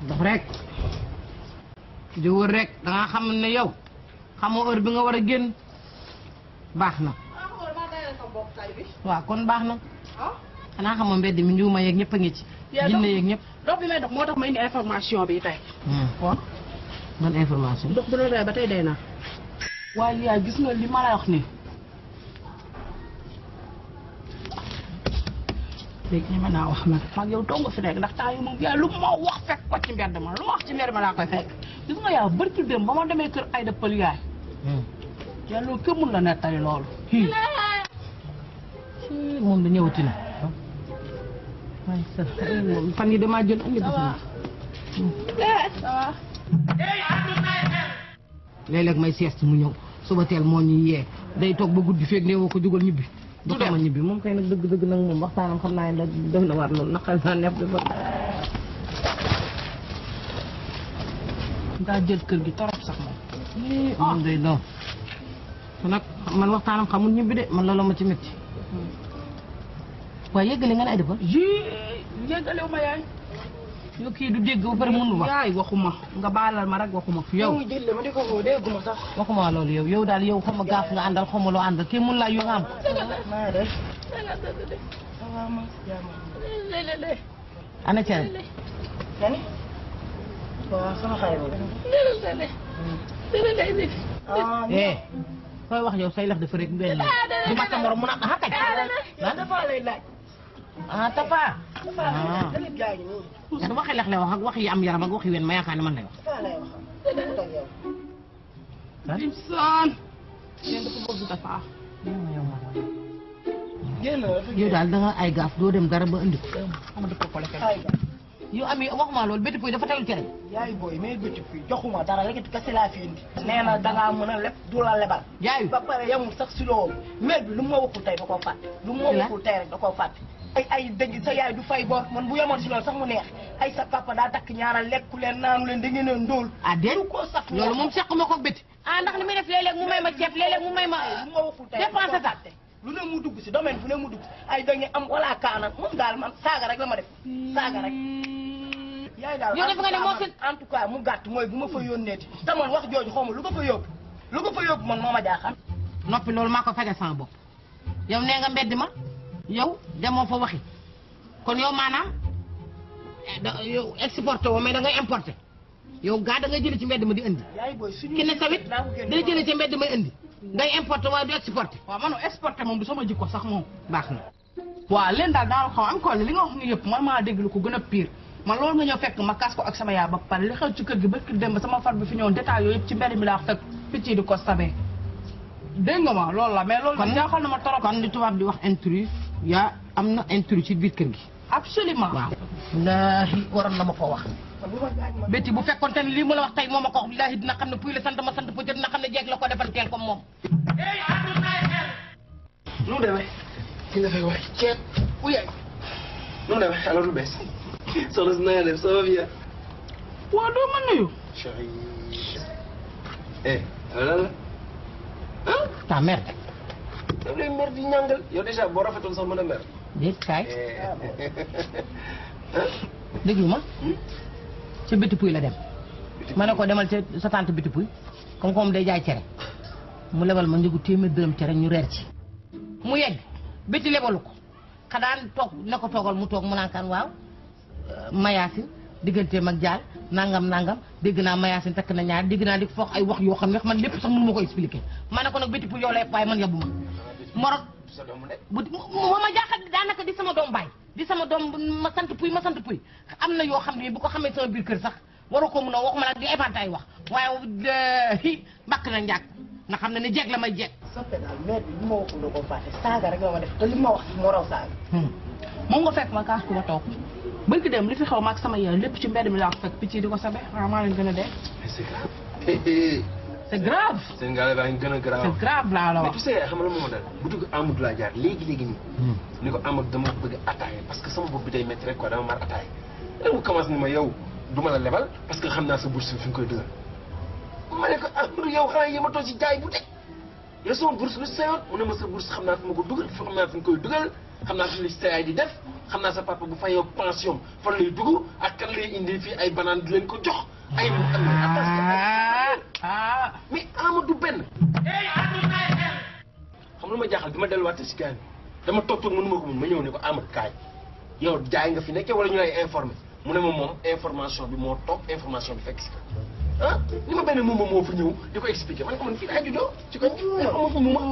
dox rek di wër rek da nga xam ne yow xamoo heure bi nga war a génn baax na waaw kon baax na xanaa xamoo mbedd mi njuuma yeeg ñëpp a ngi ci yaa jinne dox- yeeg ñëpp dox bi may dox moo tax ma indi information bi tey waaw man information dox bu la rey ba tey day naa waaye yaay gis nga li ma lay wax nii léegi ñeme naa wax nag mag yow dong fi nekk ndax temps yi moom yaay lu ma wax fekk ko ci mbedd ma lu ma wax ci mbedd ma laa koy fekk gis nga yaa bari ci dem ba ma demee kër ay dëppal yaay yaay loolu kenn mun la nettali loolu moom da ñëwati na waaye sa moom fan yi damaa jël andi gis na léeg-léeg may sieste mu ñëw suba teel moo ñuy yee day toog ba guddi feeg nee woo ko jugal ñibbi du xama ñibbi moom kay nag dëgg dëgg nag moom waxtaanam xam naa ne def na war loolu naqal naa neef dafa ngaa jël kër gi torop sax moom moom day doon te nag man waxtaanam xamul ñibbi de man loolu ma ci métti waaye yëggale nga ne ay defar ji yéggalew ma yaay yow kii du dégg ba pare mënu wax yaay waxuma nga baalal ma rek waxuma yow jël ma di ko woo dégguma sax waxuma loolu yow yow daal yow xaw ma gaaf nga àndal xaw ma loo àndal kii mun laa yoo nga am maa def ana cere kani waaw sama xarit eh koy wax yow say lex dafa rek benn du ma sa morom mu naan ah kay ah dafa lay laaj ah tapa dafa Ah. lay laaj dalib gaa ngi nii ndax waxi lex lay wax ak wax yi am yaram ak wax yi wen ma yaakaar ne man lay wax dafa lay wax ak yow ah Imsaan yéen dafa bëgg dafa génn yow daal da nga ay gaaf doo dem dara ba indi ko ama dafa ko lekk ay yow am yi waxuma loolu bétti puy dafa teewul cere yaay booy mais bëcc fii joxuma dara rek kese laa fi indi nee na dangaa mën a leb du la lebal jaayu ba pare yamul sax si loolu maire bi lu ma waxul tey da koo fàtte lu ma Ci la? waxul tey rek da koo fàtte ay ay dëgg sa yaay du fay bor man bu yemoon si loolu sax mu neex ay sa papa daa takk ñaara lekku leen naanu leen da ngeen a ndóol ah déet du ko saf loolu moom sequma ko bétti ah ndax li muy def léeg-léeg mu may ma ceeb léeg-léeg mu may ma lu ma waxul tey dépense ta lu ne mu dugg si domaine bu ne mu dugg ay da ngeen am wala kaana moom daal man saaga rek la ma def saaga rek yaay daal Yow def nga ne moo fi- en tout cas mu gàtt mooy bu ma fa yónneeti te man wax jooju xaw ma lu ko fa yóbbu lu ko fa yóbbu man moo ma jaaxal noppi loolu maa ko fajal sama bopp yow nee nga mbedd ma yow demoo fa waxi kon yow maanaam eh, da- yow exporté woo mais da ngay importé yow gaa da ngay jëlee ci mbedd ma di indi yaay booy suñu ki ne sawit daa ko génne dina jëlee ci mbedd ma indi ngay importé waaye du exporté waaw man exporté moom du sama jikko sax moom baax na waaw leen daal daal xaw am ko li nga wax ni yëpp man maa dégg lu ko gën a pire man loolu nga ñëw fekk ma kaas ko ak sama yaay ba pare li xew ci kër gi ba ki dem ba sama far bi fi ñëwoon détail yooyu yëpp ci mbedd mi laa fekk picc yi di ko sabee dégg nga ma loolu la mais loolu kon jaaxal na ma trop kon li tubaab di wax intrus yaa am na intrus ci biir kër gi absolument waaw wallaahi waroon na ma ko wax bétti bu fekkoon te ne lii mu la wax tey moo ma ko wax wallaahi dina xam ne puy la sant ma sant puy te dina xam ne jeeg la ko defal teel comme moom nu mu demee ki nga fay wax ceeb bu yaay nu mu demee alors lu bees soxna si na nga def ça va bien waaw doo ma nuyu chéri eh lan la ah ta merde daf lay mer di ñàngal yow déjà boo rafetoon sax mën a mer déet kaay ah déglu ma ca bétti puy la dem ma ne ko demal ca sa tante bétti puy comme comme day jaay cere mu lebal ma njëgu téeméer dërëm cere ñu reer ci mu yegg bétti lebalu ko xadaan toog ne ko toogal mu toog mu naan kan waaw mayaasin digganteem ak jaal nangam nangam dégg naa mayaasin takk na ñaar dégg naa di foog ay wax yoo xam ne man lépp sax mënu ma ko expliquer ma ne ko nag bétti puy yow lay waaye man yabbu ma morot sa doomu de bu moo ma jaaxal daanaka di sama doom baay di sama doom ma sant puy ma sant puy am na yoo xam ne bu ko xamee sama biir kër sax waroo ko mun a wax ma nag di éventer ay wax waaye hi mbàkk na njàkk nga xam ne ni jeeg la may jeeg soppe daal maire bi li ma waxul da koo fàtte saaga rek la ma def te li ma wax moo raw saaga moom nga fekk ma kaas ko ba toog bëgg dem li fi xew ma ak sama yaay lépp ci mbedd mi laa ko fekk picc yi di ko sabe waaw maa leen gën a dee mais c'est grave c'est grave seen gaale baa ngi gën a grave c'est grave laa la mais wax tu sais xam nga la moom daal bu dugg Amadou laa jaar léegi léegi nii ni ko Amadou dama bëgg attaaya parce que sama bopp bi day métti rek quoi dama mar attaaya léegi mu commencé ni ma yow du ma la lebal parce que xam naa sa bourse bi fi nga koy dugal ma ne ko Amadou yow xanaa yéematoo ci jaay bu teg yow sama bourse lu sa yoon mu ne ma sa bourse xam naa fi ma ko dugal fi xam naa fi nga koy dugal xam naa fi li sa yaay di def xam naa sa papa bu fayoo pension fan lay dugg ak kan lay indi fii ay banaan di leen ko jox ay am ah ah mais Amadou benn xam lu ma jaaxal bi ma delluwaat si gars yi dama toog toog mënu ma ko mun ma ñëw ne ko Amadou kaay yow jaay nga fi nekkee wala ñu lay informé mu ne ma moom information bi moo toog information bi fekk si ko ah li ma benn moom moo fa ñëw di ko expliqué man ko man fii daa juddoo ci ko amoo fa mu ma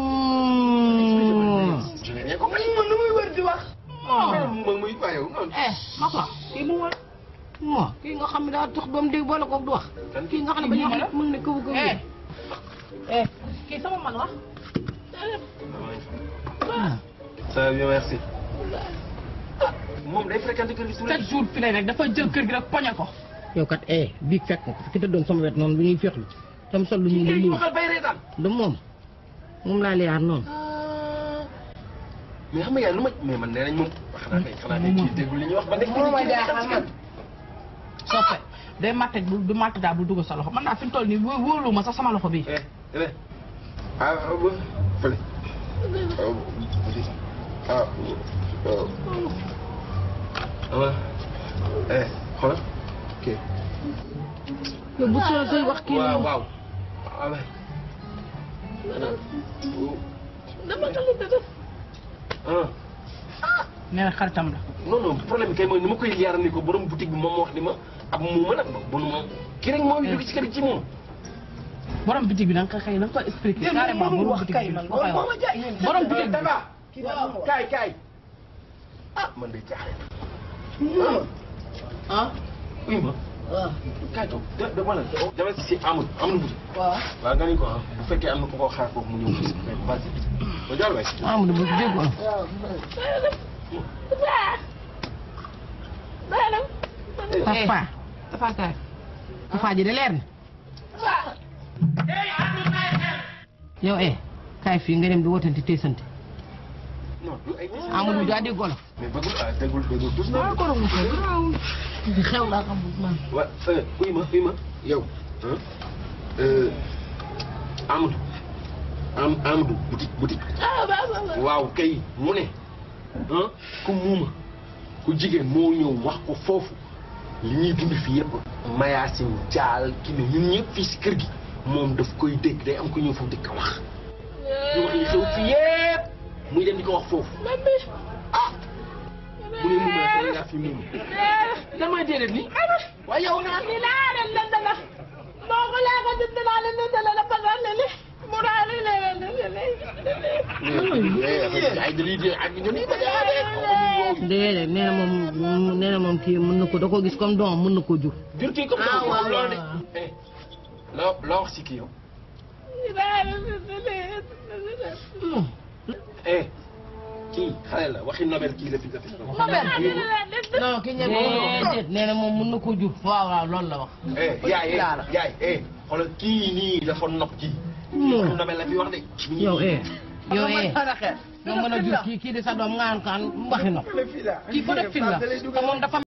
je n'ai rien compris man lu muy wër di wax mu ma muy waa yow noonu eh ma ko kii mu war mo kii nga xam ne daa tax doom dégg boole koog du wax kan kii nga xam ne ba ñu wax mën ne kaw kaw eh eh kii sama mag la ça va bien merci moom day fréquenté kër gi tous les chaque jour fi lay rek dafa jël kër gi rek poñe ko yow kat eh bii fekk nga ki tëddoon sama wet noonu bu ñuy féexlu tam sol lu ñuul lu jours ñuul waxal bay reetaan du moom moom laa liyaar noonu mais xam nga yaay lu ma mais man nee nañ moom xanaa kay xanaa kay kii déggul li ñuy wax ba nekk Moo ma jaaxal man. soppe day matt bu du matt daal bu dugg sa loxo man daal fi mu toll nii wó- wóolu ma sax sama loxo bi eh eh ah ba fële ah ah eh xoolal ok yow bu soo koy wax kii waaw moom waaw ah ah nee na xaritam la non non problème bi kay mooy ni ma koy yaaral ni ko borom boutique bi moom moo wax ni ma ab muuma nag ba nu ma kii rek moo jóge ci kër gi ci moom. borom bitig bi da nga ko xëy da nga ko expliqué carrément borom bitig bi nga koy wax borom bitig bi Tafa kaay kaay ah man de jaaxle na. ah uy ma waaw kaay toog de de wala dama si amul amul boutique. waaw waaw nga ni ko ah bu fekkee am na ku ko xaar foofu mu ñëw fii mais vas-y ba jàll waay. Amadou ba déggoon Tafa Tafa kaay Tafa ji de leer na yow eh kaay fii nga dem di wotante teesante non du ay message. Amadou daa déggoo la mais bëggul ah déggul déggul tous na. xew laa xam man wa eh uy ma uy ma yow. ah euh, Amadou. Am Amadou boutique boutique. waaw kay mu ne. ah ku muuma ku jigéen moo ñëw wax ko foofu li ñuy dund fii yëpp. Mayacine Dial ki ne ñun ñëpp fii si kër gi moom daf koy dégg day am ku ñëw foofu di ko wax. ñu wax li xew fii yëpp muy dem di ko wax foofu. ah mu ne muuma la yaa fi muuma. lan mooy déedéet ni waaye yow naa ay dañuy dee ak dañuy déedéet nee na moom nee na moom kii mën na ko da ko gis comme doom mën na ko jur jur kii comme Ah, waaw, loolu de waaw. eh loo loo wax si kii yow eh kii xale la waxi Nobel kii la fi la fi non ki ñebe déedéet nee na moom mën na ko jur waaw waaw loolu la wax eh yaay laa la. eh yaay eh xoolal kii nii dafa nopp kii waxi Nobel la fi wax de yow eh yow eh yow mën a jur kii kii di sa doom ngaan kaan waxi no kii ko def film la te moom dafa